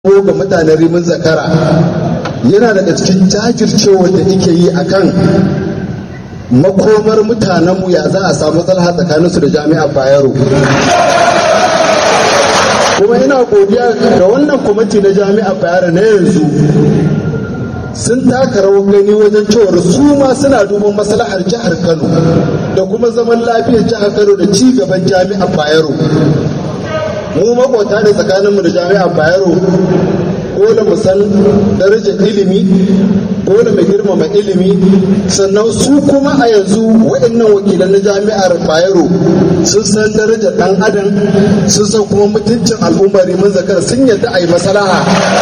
ko ga mutanen rimin zakara yana daga cikin jajircewa da ike yi akan makomar mutanenmu ya za a samu matsala tsakaninsu da jami'ar bayero kuma ina godiya da wannan kwamiti na jami'ar bayero na yanzu sun taka rawar gani wajen cewar su ma suna duban maslahar jihar kano da kuma zaman lafiyar jihar kano da ci gaban jami'ar bayero mu makwata ne tsakaninmu da jami'ar bayero dole mu san darajar ilimi dole mu girmama ilimi sannan su kuma a yanzu waɗannan wakilan na jami'ar bayero sun san darajar ɗan adam sun san kuma mutuncin al'ummar rimin zakar sun yadda a yi masalaha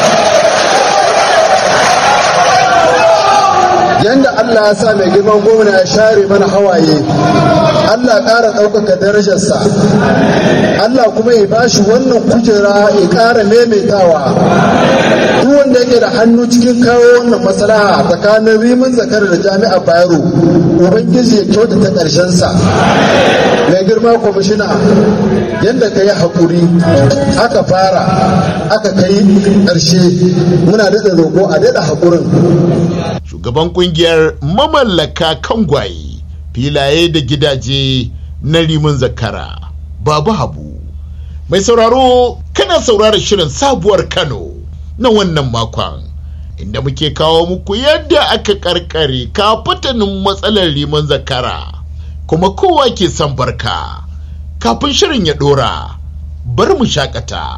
yanda Allah ya sa mai girman gwamna ya share mana hawaye Allah ƙara ɗaukaka darajarsa Allah kuma ya bashi wannan kujera ya ƙara maimaitawa duk wanda yake da hannu cikin kawo wannan maslaha tsakanin rimin zakar da jami'ar bayero ubangiji ya kyautata ƙarshensa mai girma kwamishina yadda ka yi haƙuri aka fara aka kai ƙarshe muna daɗa roƙo a daɗa haƙurin shugaban kungiyar mamallaka kangwaye filaye da gidaje na rimin zakara babu habu mai sauraro kana saurara shirin sabuwar kano na wannan makon inda muke kawo muku yadda aka karkare kafatanin matsalar rimin zakara kuma kowa ke son barka kafin shirin ya dora bar mu shakata